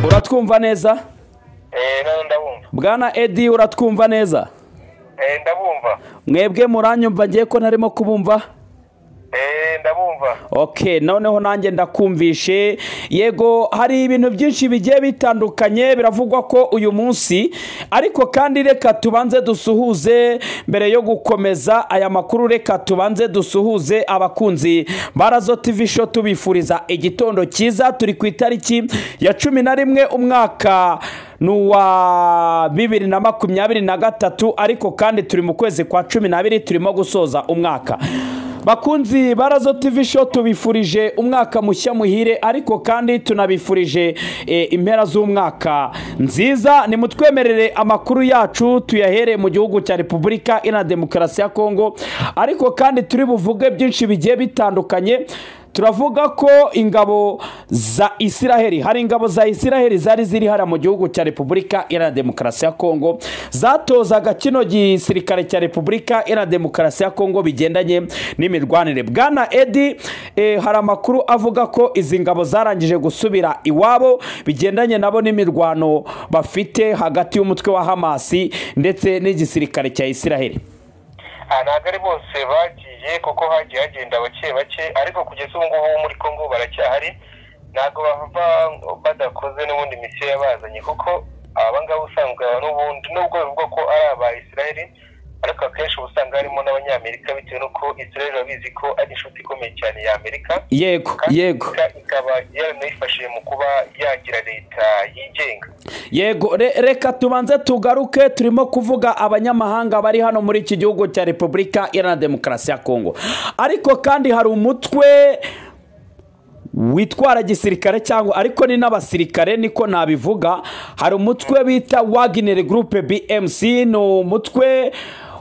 uratwumva neza nawe ndabumva bwana edi uratwumva neza Eh, ndabumva mwebwe muranyumva ngiye ko ntarimo kubumva Eh, ndabumva ok noneho nanjye ndakumvishe yego hari ibintu byinshi bigiye bitandukanye biravugwa ko uyu munsi ariko kandi reka tubanze dusuhuze mbere yo gukomeza aya makuru reka tubanze dusuhuze abakunzi barazo tv show tubifuriza igitondo cyiza turi ku itariki ya cumi na rimwe umwaka ni uwa bibiri na makumyabiri na gatatu ariko kandi turi mu kwezi kwa cumi n'abiri turimo gusoza umwaka bakunzi barazo tv show tubifurije umwaka mushya muhire ariko kandi tunabifurije eh, impera z'umwaka nziza nimutwemerere amakuru yacu tuyahere mu gihugu cya repubulika ina demokarasi ya kongo ariko kandi turi buvuge byinshi bigiye bitandukanye turavuga ko ingabo za isiraheli hari ingabo za isiraheli zari ziri hariya mu gihugu cya repubulika iharanira demokarasi ya kongo zatozaga kino gisirikare cya repubulika iharanira demokarasi ya kongo bigendanye n'imirwanire bwana edi eh, hari amakuru avuga ko izi ngabo zarangije gusubira iwabo bigendanye nabo n'imirwano bafite hagati y'umutwe wa hamasi ndetse n'igisirikare cya isiraheli Ah, ntabwo ari bose bagiye kuko hagiye hagenda bake bake ariko kugeza ubu ngubu muri congo baracyahari ntabwo bava badakoze n'ubundi misiyo yabazanye kuko aba ngaba usanzwe aba n'ubundi nubwo bivugwa ko ari aba isiraheli ariko akenshi uba usanga harimo n'abanyamerika bitewe n'uko isiraheli babizi ko ari inshuti ikomeye cyane ya amerika yego kandi yego Amerika ikaba yaranayifashije mu kuba yagira leta yigenga yego re- reka tubanze tugaruke turimo kuvuga abanyamahanga bari hano muri iki gihugu cya repubulika iharanira demokarasi ya kongo ariko kandi hari umutwe witwara gisirikare cyangwa ariko ni n'abasirikare niko nabivuga hari umutwe bita wagineri gurupe bmc ni umutwe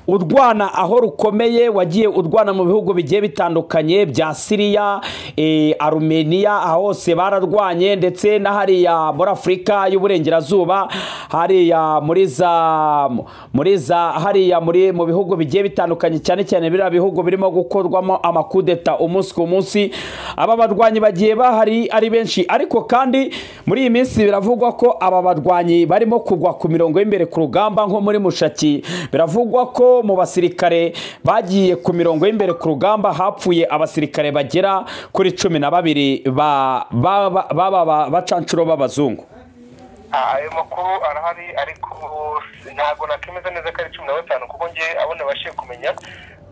urwana aho rukomeye wagiye urwana mu bihugu bigiye bitandukanye bya siriya eh, arumeniya aho hose bararwanye ndetse na hariya muri afurika y'uburengerazuba hariya muri za muri za hariya muri mu bihugu bigiye bitandukanye cyane cyane biriya bihugu birimo gukorwamo amakudeta umunsi ku munsi aba barwanyi bagiye bahari ari benshi ariko kandi muri iyi minsi biravugwa ko aba barwanyi barimo kugwa ku mirongo y'imbere ku rugamba nko muri mushaki biravugwa ko mu basirikare bagiye ku mirongo y'imbere ku rugamba hapfuye abasirikare bagera kuri cumi na babiri ba- ba- ba- baba ba- bacanshuro b'abazungu Ah, ayo makuru arahari ariko ntabwo nakemeza neza ko ari cumi na batanu kuko ngewe abo nabashije kumenya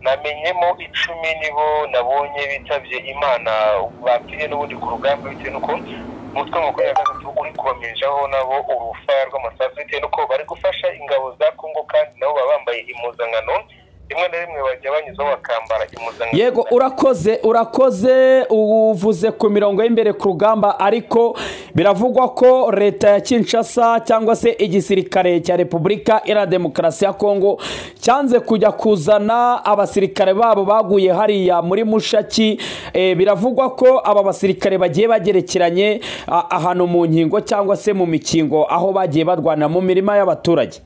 namenyemo icumi nibo nabonye bitabye imana bapfiriye n'ubundi ku rugamba bitewe n'uko umutwe mukuru ya gatatu uri kubamenjaho nabo urufaya rw'amasasu bitewe n'uko bari gufasha ingabo za kongo kandi nabo baba bambaye impuzankano rimwe na rimwe bajya banyuzaho bakambara impuzankano yego urakoze urakoze uvuze ku mirongo y'imbere ku rugamba ariko biravugwa ko leta ya kinshasa cyangwa se igisirikare cya repubulika iharanira demokarasi ya kongo cyanze kujya kuzana abasirikare babo baguye hariya muri mushaki Eh, biravugwa ko aba basirikare bagiye bagerekeranye a- ahantu mu nkingo cyangwa se mu mikingo aho bagiye barwanira mu mirima y'abaturage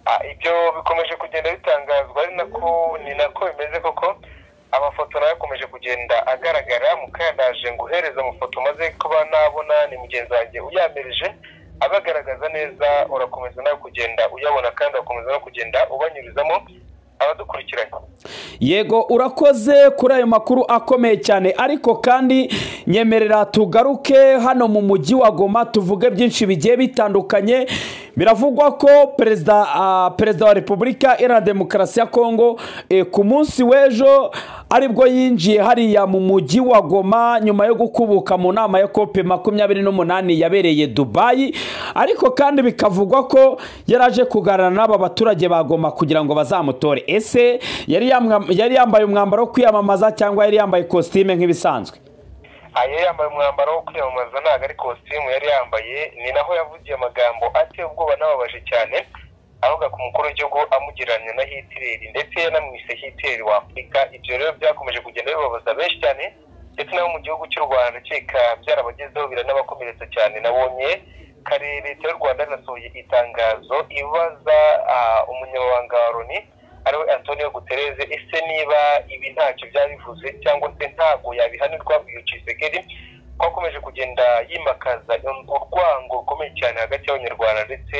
Ah, ibyo bikomeje kugenda bitangazwa ari nako ni nako bimeze koko amafoto nayo akomeje kugenda agaragara mukandanje nguhereza amafoto maze kuba nabona ni mugenzi wanjye uyamirije abagaragaza neza urakomeza nawe kugenda uyabona kandi ugakomeza no kugenda ubanyurizamo abadukurikiranye yego urakoze kuri ayo makuru akomeye cyane ariko kandi nyemerera tugaruke hano mu mujyi wa goma tuvuge byinshi bigiye bitandukanye biravugwa ko perezida ah, perezida wa repubulika iharanira demokarasi ya kongo eh, ku munsi w'ejo aribwo yinjiye hariya mu mujyi wa goma nyuma yo gukubuka mu nama ya kope makumyabiri n'umunani yabereye dubayi ariko kandi bikavugwa ko yaraje kuganira n'aba baturage ba goma kugira ngo bazamutore ese yari yamwa- yari yambaye umwambaro wo kwiyamamaza cyangwa yari yambaye ikositime nk'ibisanzwe aha yari yambaye umwambaro wo kwiyamamaza ntabwo ari kositimu yari yambaye ni naho yavugiye amagambo ateye ubwoba n'ababaje cyane avuga ku mukuru w'igihugu amugereranya na hitireri ndetse yanamwise hitireri wa afurika ibyo rero byakomeje kugenda bibabaza benshi cyane ndetse nabo mu gihugu cy'u rwanda ndakeka byarabagezeho biranabakomeretsa cyane nabonye kare leta y'u rwanda yanasohoye itangazo ibaza ah, umunyamabanga wa loni ariwe antonio gutereze ese niba ibi ntacyo byaba bivuze cyangwa se ntabwo yabihanirwa uyu kisekedi ko akomeje kugenda yimakaza urwango rukomeye cyane hagati y'abanyarwanda ndetse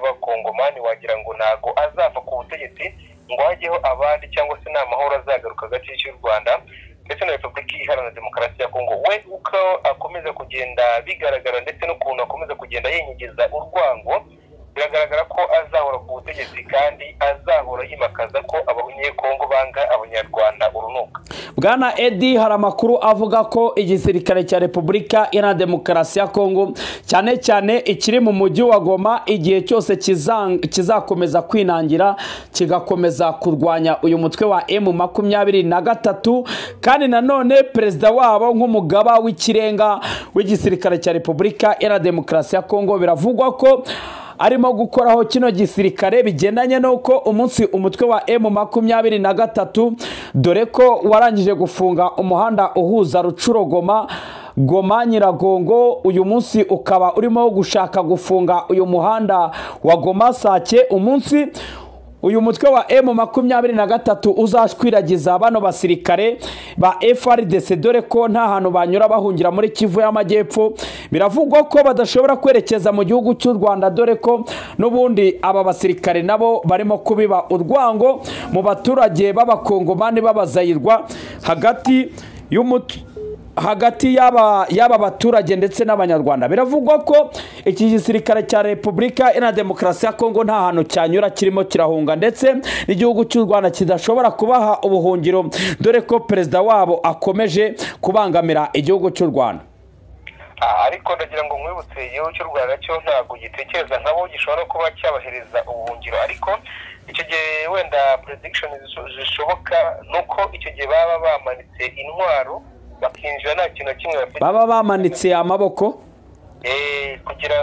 n'abakongomani wagira ngo ntabwo azava ku butegetsi ngo hajyeho abandi cyangwa se nta mahoro azagaruka hagati y'u Rwanda ndetse na repubulika iharanira demokarasi ya kongo we uko akomeza kugenda bigaragara ndetse n'ukuntu akomeza kugenda yinyigiza urwango biragaragara ko azahora ku butegetsi kandi azahora yimakaza ko abanyekongo banga abanyarwanda urunuka bwana edi hari amakuru avuga ko igisirikare cya repubulika iharanira demokarasi ya kongo cyane cyane ikiri mu mujyi wa goma igihe cyose kizang- kizakomeza kwinangira kigakomeza kurwanya uyu mutwe wa emu makumyabiri na gatatu kandi nanone perezida wabo nk'umugaba w'ikirenga w'igisirikare cya repubulika iharanira demokarasi ya kongo biravugwa ko arimo gukoraho kino gisirikare bigendanye n'uko umunsi umutwe wa emu makumyabiri na gatatu dore ko warangije gufunga umuhanda uhuza rucurogoma goma nyiragongo uyu munsi ukaba urimo gushaka gufunga uyu muhanda wa goma sake umunsi uyu mutwe wa emu makumyabiri na gatatu uzashwiragiza bano basirikare ba frdc dore ko nta hantu banyura bahungira muri kivu y'amajyepfo biravugwa ko badashobora kwerekeza mu gihugu cy'u rwanda dore ko n'ubundi aba basirikare nabo barimo kubiba urwango mu baturage b'abakongomani b'abazayirwa hagati y'umutwe hagati y'aba y'aba baturage ndetse n'abanyarwanda biravugwa ko iki gisirikare cya repubulika iharanira demokarasi ya kongo nta hantu cyanyura kirimo kirahunga ndetse n'igihugu cy'u rwanda kidashobora kubaha ubuhungiro dore ko perezida wabo akomeje kubangamira igihugu cy'u rwanda Ah, ariko ndagira ngo nkwibutse igihugu cy'u rwanda cyo ntabwo gitekereza nkabo gishobora kuba cyabahereza ubuhungiro ariko icyo gihe wenda prediction zisho- zishoboka ni uko icyo gihe baba bamanitse intwaro bakinjira nta kintu na kimwe bafite baba bamanitse amaboko Eh, kugira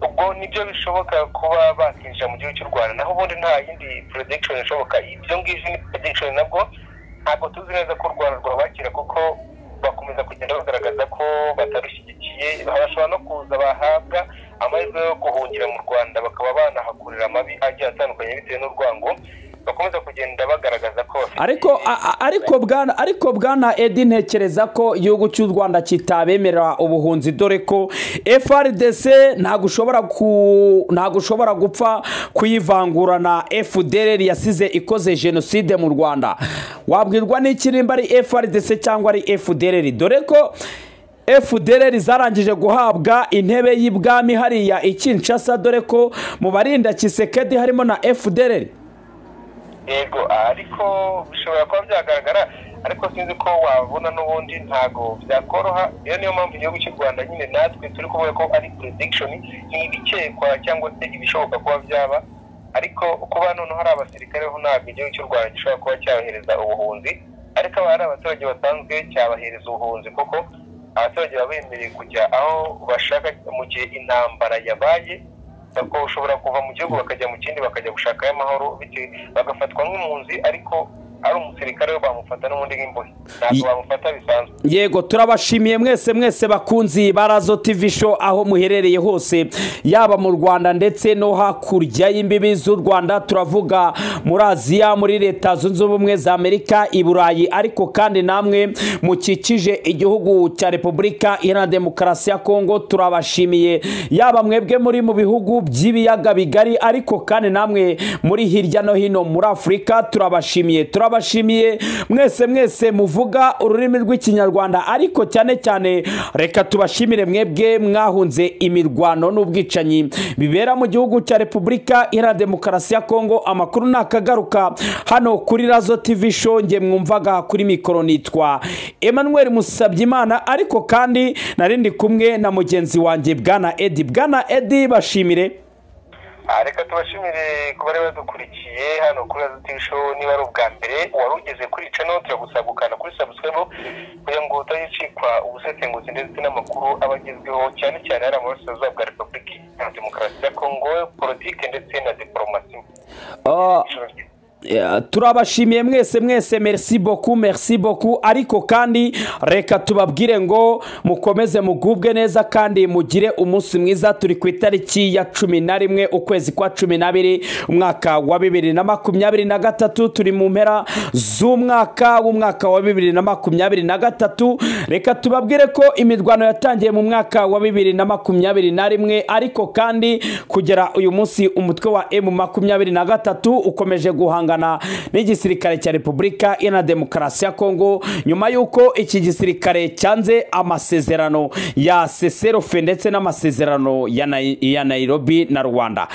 ubwo nibyo bishoboka kuba bakinjira mu gihugu cy'u rwanda naho ubundi nta yindi prediction ishoboka ibyo ngibyo ni prediction nabwo ntabwo tuzi neza ko u rwanda rwabakira kuko bakomeza kugenda bagaragaza ko batarushyigikiye bashobora no kuza bahabwa amahirwe yo guhungira mu rwanda bakaba banahakurira amabi agiye atandukanye bitewe n'urwango bakomeza kugenda bagaragaza ko bafite ariko a- a- ariko bwana ariko bwana edi ntekereza ko igihugu cy'u rwanda kitabemerera ubuhunzi dore ko frdc ntabwo ushobora ku ntabwo ushobora gupfa kuyivangura na fdr yasize ikoze jenoside mu rwanda wabwirwa n'ikirimba ari frdc cyangwa ari fdr dore ko FDR zarangije guhabwa intebe y'ibwami hariya i Kinshasa dore ko mu barinda Kisekedi harimo na FDR yego ariko bishobora kuba byagaragara ariko sinzi ko wabona n'ubundi ntago byakoroha rero niyo mpamvu igihugu cy'u rwanda nyine natwe turi kuvuga ko ari prediction ni ibikekwa cyangwa se ibishoboka kuba byaba ariko kuba noneho hari abasirikare ho ntabwo igihugu cy'u rwanda gishobora kuba cyabahereza ubuhunzi ariko aba ari abaturage basanzwe cyabahereza ubuhunzi kuko abaturage baba bemerewe kujya aho bashaka mu gihe intambara yabaye kuko ushobora kuva mu gihugu bakajya mu kindi bakajya gushakayo amahoro bitewe bagafatwa nk'impunzi ariko ari umusirikare we bamufata n'ubundi nk'imbohe ntabwo Yi- bamufata bisanzwe yego turabashimiye mwese mwese bakunzi ba razo tv show aho muherereye hose yaba mu rwanda ndetse no hakurya y'imbibi z'u rwanda turavuga muri aziya muri leta zunze ubumwe za amerika i burayi ariko kandi namwe mukikije igihugu cya repubulika iharanira demokarasi ya kongo turabashimiye yaba mwebwe muri mu bihugu by'ibiyaga bigari ariko kandi namwe muri hirya no hino muri afurika turabashimiye turabashimiye mwese mwese muvuga ururimi rw'ikinyarwanda ariko cyane cyane reka tubashimire mwebwe mwahunze imirwano n'ubwicanyi bibera mu gihugu cya repubulika iharanira demokarasi ya kongo amakuru nakagaruka hano kuri razo tv show nge mwumvaga kuri mikoro nitwa emmanuel musabyimana ariko kandi narindi kumwe na mugenzi wanjye bwana edi bwana edi bashimire Ah, reka tubashimire ku bari badukurikiye hano kuri Radio TV show niba ari ubwa mbere wari ugeze kuri channel turagusaba gukanda kuri subscribe kugira ngo utazicikwa ubusetengutsi ndetse n'amakuru aba agezweho cyane cyane hari amarasirazuba bwa repubulika iharanira demokarasi ya kongo politike ndetse na diporomasi Ah, turabashimiye mwese mwese merci boku merci boku ariko kandi reka tubabwire ngo mukomeze mugubwe neza kandi mugire umunsi mwiza turi ku itariki ya cumi na rimwe ukwezi kwa cumi n'abiri umwaka wa bibiri na makumyabiri na gatatu turi mu mpera z'umwaka w'umwaka wa bibiri na makumyabiri na gatatu reka tubabwire ko imirwano yatangiye mu mwaka wa bibiri na makumyabiri na rimwe ariko kandi kugera uyu munsi umutwe wa emu makumyabiri na gatatu ukomeje guhangana n'igisirikare cya repubulika iharanira demokarasi ya kongo nyuma y'uko iki gisirikare cyanze amasezerano ya seserofe ndetse n'amasezerano ya nairobi na rwanda